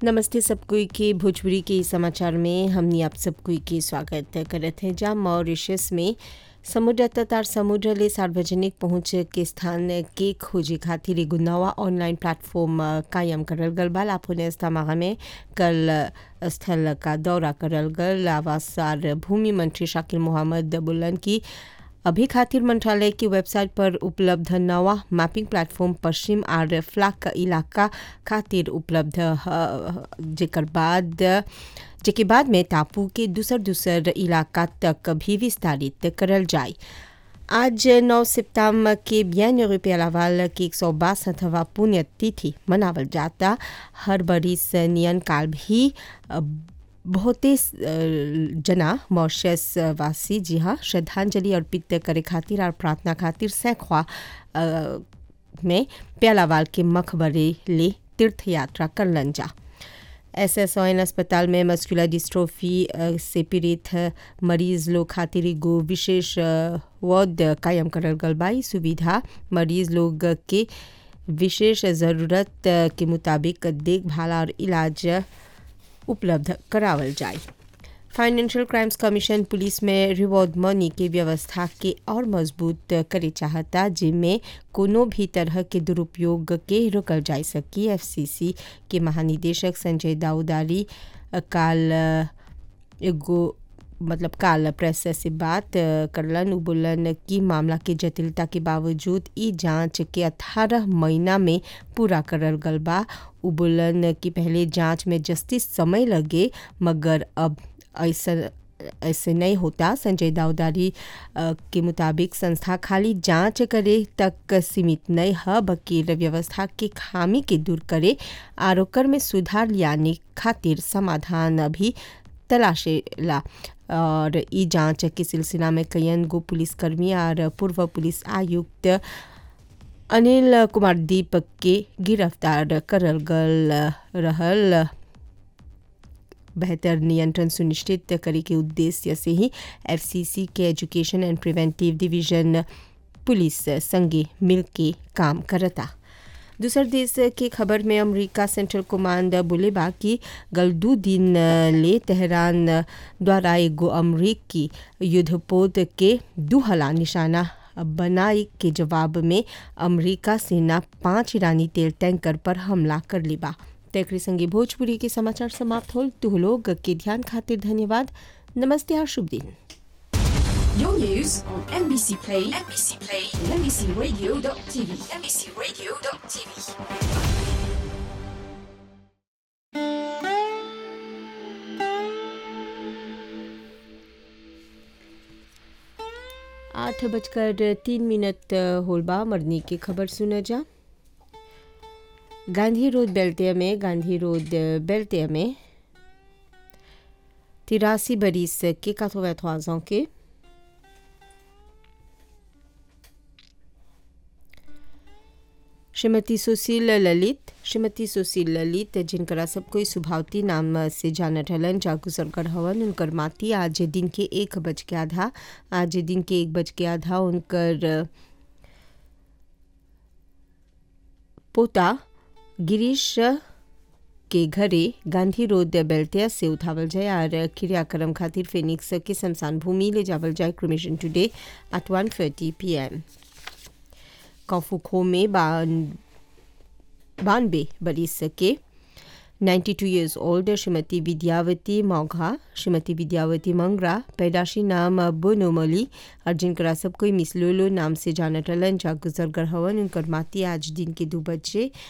नमस्ते सब कोई के भोजपुरी के इस समाचार में हमनी आप सब कोई के स्वागत करत हैं जहाँ मॉरिशस में समुद्र तथा समुद्र ले सार्वजनिक पहुँच के स्थान के खोजे खातिर एगो नवा ऑनलाइन प्लेटफॉर्म कायम करल गल बा लाफोने इस्तामागा में कल स्थल का दौरा करल गल आवास और भूमि मंत्री शाकिल मोहम्मद बुल्लन की अभी खातिर मंत्रालय की वेबसाइट पर उपलब्ध नवा मैपिंग प्लेटफॉर्म पश्चिम और फ्लाक इलाका खातिर उपलब्ध ह जेकर बाद जेके बाद में टापू के दूसर दूसर इलाका तक भी विस्तारित करल जाए आज 9 सितंबर के बियान यूरोपीय लावाल की एक सौ बासठवा पुण्यतिथि मनावल जाता हर बरिस नियन काल भी बहुते जना मॉरिशस वासी जी हाँ श्रद्धांजलि अर्पित करे खातिर और प्रार्थना खातिर सैकवा में प्यालावाल के मकबरे ले तीर्थ यात्रा करलन जा एस एस ओ एन अस्पताल में मस्कुलर डिस्ट्रोफी से पीड़ित मरीज लोग खातिर एगो विशेष वार्ड कायम करल गल बा सुविधा मरीज लोग के विशेष ज़रूरत के मुताबिक देखभाल और इलाज उपलब्ध करावल जाए फाइनेंशियल क्राइम्स कमीशन पुलिस में रिवॉर्ड मनी के व्यवस्था के और मजबूत करे चाहता जिनमें कोनो भी तरह के दुरुपयोग के रोकल जा सकी एफसीसी के महानिदेशक संजय दाऊदारी काल एगो मतलब काल प्रेस से बात करलन बोलन कि मामला के जटिलता के बावजूद ई जांच के 18 महीना में पूरा करल गल बा उ बोलन कि पहले जांच में जस्टिस समय लगे मगर अब ऐसा ऐसे नहीं होता संजय दाऊदारी के मुताबिक संस्था खाली जांच करे तक सीमित नहीं है बल्कि व्यवस्था के खामी के दूर करे और ओकर में सुधार लाने खातिर समाधान भी तलाशेला और ई जांच के सिलसिला में कयन गो पुलिसकर्मी और पूर्व पुलिस आयुक्त अनिल कुमार दीपक के गिरफ्तार करल गल रहल बेहतर नियंत्रण सुनिश्चित करे के उद्देश्य से ही एफसीसी के education and preventive division police संगे मिल के काम करता दूसर देश के खबर में अमेरिका सेंट्रल कमांड बोले बा कि गल दू दिन ले तेहरान द्वारा एगो अमरीकी युद्धपोत के दू हला निशाना बनाई के जवाब में अमेरिका सेना पांच ईरानी तेल टैंकर पर हमला कर ली बा तेकरी संगे भोजपुरी के समाचार समाप्त होल तुह लोग के ध्यान खातिर धन्यवाद नमस्ते और शुभ दिन Your news on NBC Play, NBC Play, and NBCRadio.tv, NBCRadio.tv. आठ बजकर तीन मिनट होलबा मरनी की खबर सुना जा गांधी रोड बेल्टिया में गांधी रोड बेल्टिया में तिरासी बरिस के quatre के श्रीमती सुशील ललित श्रीमती सुशील ललित जिनकरा सब कोई सुभावती नाम से जानत हलन जागुजरकर हवन उनकर माती आज दिन के एक बज के आधा आज दिन के एक बज के आधा उनकर पोता गिरीश के घरे गांधी रोड बेल्टिया से उठावल जाए और क्रियाक्रम खातिर फिनिक्स के शमशान भूमि ले जावल जाए cremation today at one thirty p m कौफुखो में बानबे बरिस के 92 years old श्रीमती विद्यावती मौघा श्रीमती विद्यावती मंगरा पैदाशी नाम बोनोमली और जिनकरा सब कोई मिस लोलो नाम से जानत हलन जा गुजर हवन उनकर माती आज दिन के दो बजे